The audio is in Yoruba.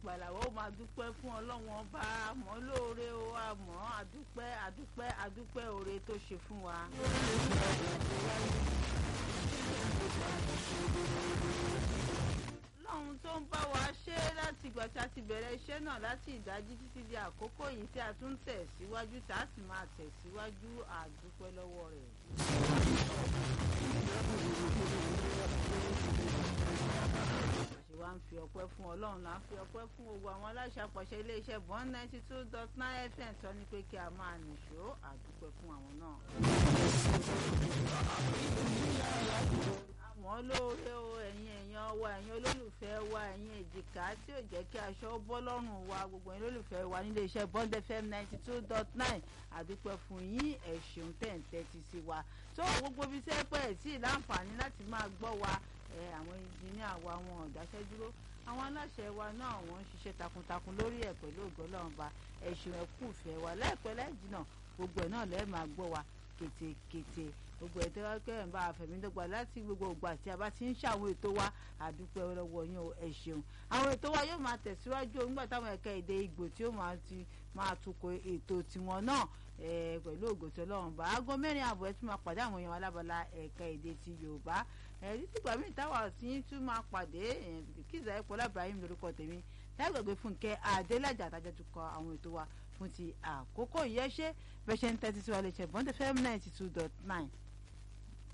ìgbàlà ó máa dúpẹ́ fún ọlọ́run ọba àmọ́ lóore o àmọ́ àdúpẹ́ àdúpẹ́ àdúpẹ́ oore tó ṣe fún wa. lọ́run tó ń bá wa ṣe láti ìgbà tí a ti bẹ̀rẹ̀ iṣẹ́ náà láti ìdájí títí di àkókò yìí tí a tún ń tẹ̀síwájú tá a sì máa tẹ̀síwájú àdúpẹ́ lọ́wọ́ rẹ̀. àṣẹ wa ń fi ọpẹ́ fún ọlọ́run là ń fi ọpẹ́ fún gbogbo àwọn aláṣẹ àpọ̀ṣẹ iléeṣẹ́ bond ninety two dot nine fm tó ní pé kí a máa nìṣó àdúpẹ́ fún àwọn náà. àmọ́ lóore o ẹ̀yin èèyàn wa ẹ̀yin olólùfẹ́ wa ẹ̀yin èjìká tí ò jẹ́ kí aṣọ bọ́ lọ́rùn wa gbogbo ẹ̀yin olólùfẹ́ wa nílé iṣẹ́ bond fm ninety two dot nine àdúpẹ́ fún yín ẹ ṣeun tẹ̀ ń tẹ́tí sí wa tó gbogbo ibi tẹ́ pẹ́ sí láǹfààní láti máa gbọ́ wa àwọn ìjìnìá wa wọn ò dáṣẹ́ dúró àwọn aláṣẹ wa náà wọ́n ń ṣiṣẹ́ takuntakun lórí ẹ̀ pẹ̀lú ògbọ́lọ́mọba ẹ̀sùn ẹ̀kú ìfẹ́ wa láìpẹ́ láìjìnà gbogbo ẹ̀ náà lẹ́ẹ̀ máa gbọ́ wa kétékété gbogbo ẹ̀ tẹ́wọ́ pé ẹ̀ ń bá àfẹ̀mídọ́gba láti gbogbo ògbà tí a bá ti ń ṣàwọn ètò wa àdúpẹ́ lọ́wọ́ yín o ẹ ṣeun àwọn ètò wa yóò máa tẹ̀síwájú nígbà táwọn ẹ̀ka èdè Ìgbò tí ó máa ti máa tukọ̀ ètò tiwọn náà pẹ̀lú ògòtò ọlọ́run bá aago mẹ́rin àbọ̀ ẹ̀ tún máa pàdé àwọn èèyàn alábala ẹ̀ka èdè ti Yorùbá ẹ̀rí tìgbà míì táwa tí ń tún máa pàdé kíza ẹ̀pọ̀ lábàáyé lórúkọ tèmi lágbègbè Fúnkẹ́ Adélájà àtàjọ tún kọ àwọn ètò wa fún ti àkókò yẹn ṣe bẹ́ẹ̀ ṣe ń tẹ́tí sí wa lè ṣe bọ́ńdẹ̀ fm ninety two dot nine